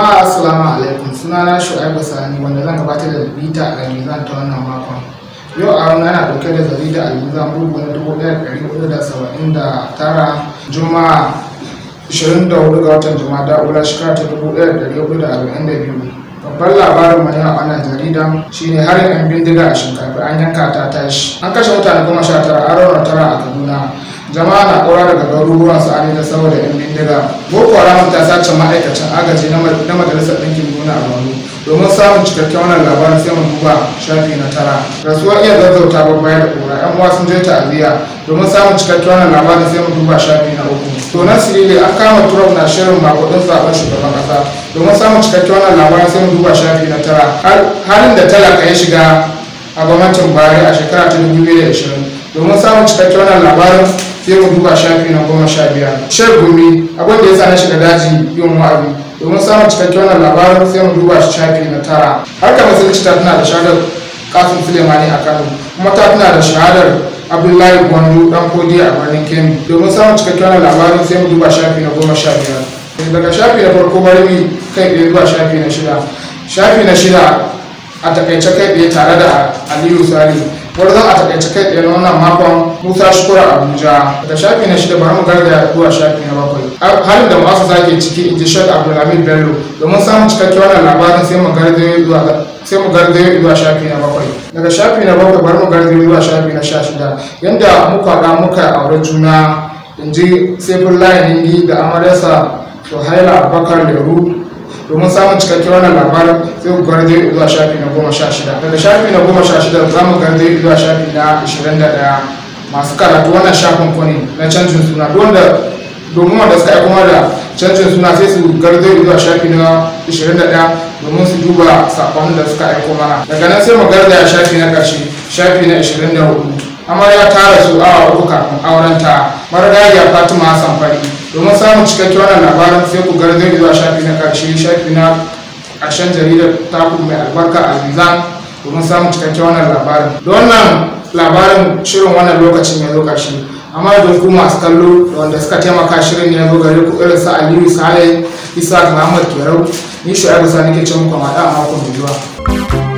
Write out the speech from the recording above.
Jama'a assalamu alaikum sunana Shu'aibu Sani wanda zan gabatar da bita a Mizan ta wannan makon. Yau a wani ana ɗauke da jarida Almizan bugu na dubu ɗaya da ɗari hudu da saba'in da tara Juma'a 24 ga watan Jumada Ula shekara ta dubu ɗaya da ɗari hudu da arba'in da biyu. Babban labarin mai a wannan jarida shine har yan bindiga a shinkafa an yanka ta tashi. An kashe mutane goma sha tara an rauna tara a Kaduna. jama'a na kora daga garuruwan su an da saboda yan bindiga boko haram ta sace ma'aikacin agaji na majalisar ɗinkin duniya a wani domin samun cikakken wannan labarin sai mu duba shafi na tara rasuwar iya zazzauta babba da kura yan uwa sun je ta'aziyya domin samun cikakken wannan labarin sai mu duba shafi na uku to na sirili an kama trump na shirin makudin zaben shugaban kasa domin samun cikakken wannan labarin sai mu duba shafi na tara halin da talaka ya shiga a gwamnatin bari a shekara ta 2020 domin samun cikakken wannan labarin sai mu duba shafi na goma sha biyar shan gumi abin da ya sa na shiga daji yin wa'azi domin samun cikakken wannan labarin sai mu duba shafi na tara harkar musulunci ta tana da shahadar kasim sulemani a kano kuma ta tana da shahadar abdullahi gwandu dan kodi a birnin kemi domin samun cikakken wannan labarin sai mu duba shafi na goma sha biyar daga shafi na farko bari mu kai ɗaya zuwa shafi na shida shafi na shida a takaice kai ɗaya tare da aliyu sali zan a takaice kai ɗaya na wannan makon musa shukura abuja da shafi na shida bari mu gargaya zuwa shafi na bakwai halin da masu zage ciki in ji shek abdulhamid bello domin samun cikakke wannan labarin sai mu gargaye zuwa sai mu gargaye zuwa shafi na bakwai daga shafi na bakwai bari mu gargaye zuwa shafi na sha shida yanda muka haɗa muka aure juna in ji saifin layin ningi da amaryarsa suhaila bakar leru domin samun cikakken wannan labarin sai ku garje zuwa shafi na goma sha shida daga shafi na goma sha shida za mu garje zuwa shafi na ashirin da ɗaya masu karatu wannan shafin ku ne na canjin suna wanda domin wanda suka aiko da canjin suna sai su garje zuwa shafi na ashirin da ɗaya domin su duba saƙon da suka aiko mana daga nan sai mu garzaya shafi na ƙarshe shafi na ashirin da hudu amarya ta rasu awa uku kafin aurenta marigayya fatima hassan fari domin samun cikakken wannan labarin sai ku garzai zuwa shafi na karshe shafi na ƙarshen jaridar taku mai albarka a zizan domin samun cikakken wannan labarin da wannan labarin shirin wannan lokacin ya zo ƙarshe amma da ku masu kallo da wanda suka taimaka shirin ya zo gare ku irin sa aliyu sale isa muhammad kerau ni shu'aibu sani ke ce muku ma da makon mai zuwa